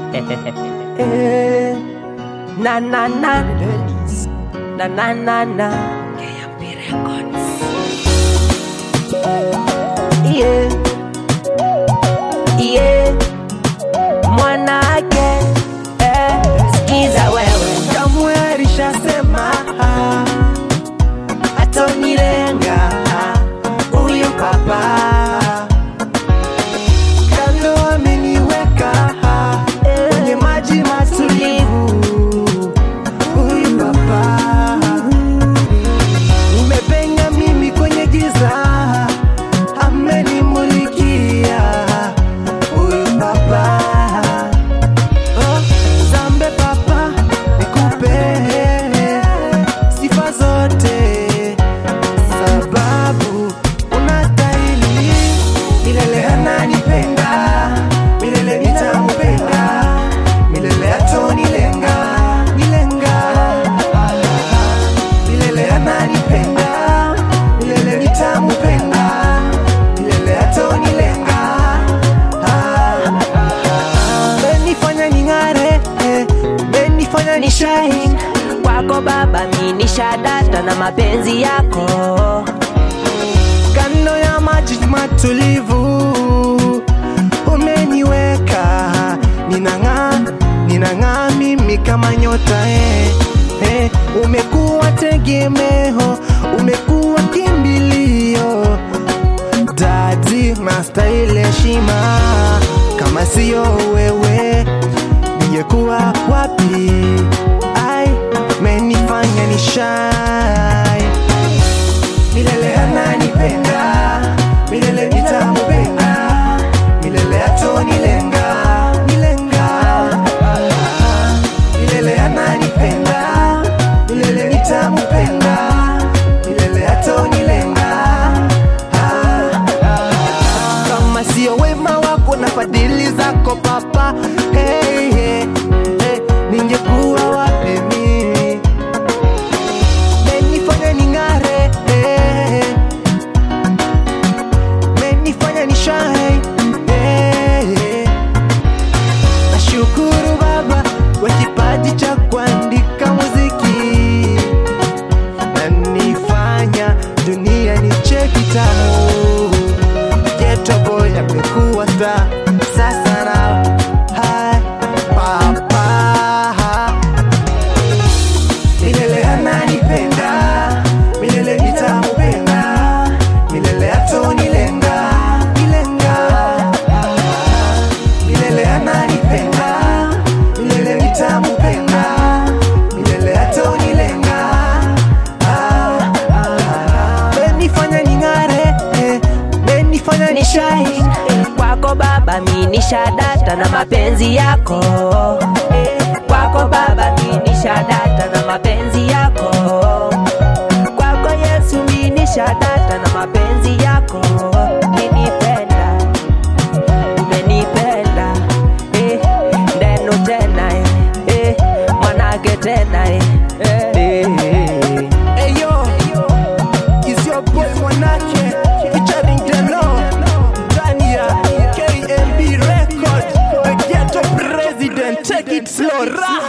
Eh, na na na na na na na yeah. Yeah. mwanake eh, sikiza wewe kamwe alishasema atonilenga huyu papa kando ameniweka kwenye maji matulivu huyu papa nimepenya mimi kwenye giza amenimulikia huyu papa Oh, Zambe papa nikupe sifa zote, sababu unastahili milele. Ananipenda milele, nitampenda milele, atonilenga nilenga milele. Ananipenda milele, nitampenda milele, atonilenga menifanya ning'are eh, menifanya ni shine kwako baba minisha data na mapenzi yako kando ya maji matulivu umeniweka ninang'aa ninang'aa mimi kama nyota eh, eh, umekuwa tegemeo umekuwa kimbilio dadi nastahili heshima kama siyo wewe ningekuwa wapi ai menifanya nishai milele ananipenda milele nitampenda milele atonilenga nilenga milele ananipenda milele nitampenda milele atonilenga kama sio wema wako na fadhili zako papa hey, hey, hey, ningekuwa wapi mimi menifanya ning'are eh, menifanya nishai eh, nashukuru baba kwa kipaji cha kuandika muziki nanifanya dunia ni cheki tamu Ghetto boy amekuwa star sasa na hai papa milele ananipenda milele nitampenda milele atonilenga nilenga milele ananipenda milele nitampenda milele atonilenga ah, ah. menifanya ning'are eh, menifanya ni shine kwako baba minisha data na mapenzi yako kwako baba minisha data na mapenzi yako kwako yesu minisha data na mapenzi yako umenipenda umenipenda eh, ndeno tena eh, eh, mwanake tena eh, eh, eh. Hey yo, it's your boy Mwanake featuring Deno ndani ya KMB Record, the ghetto president. Take it slow, rap.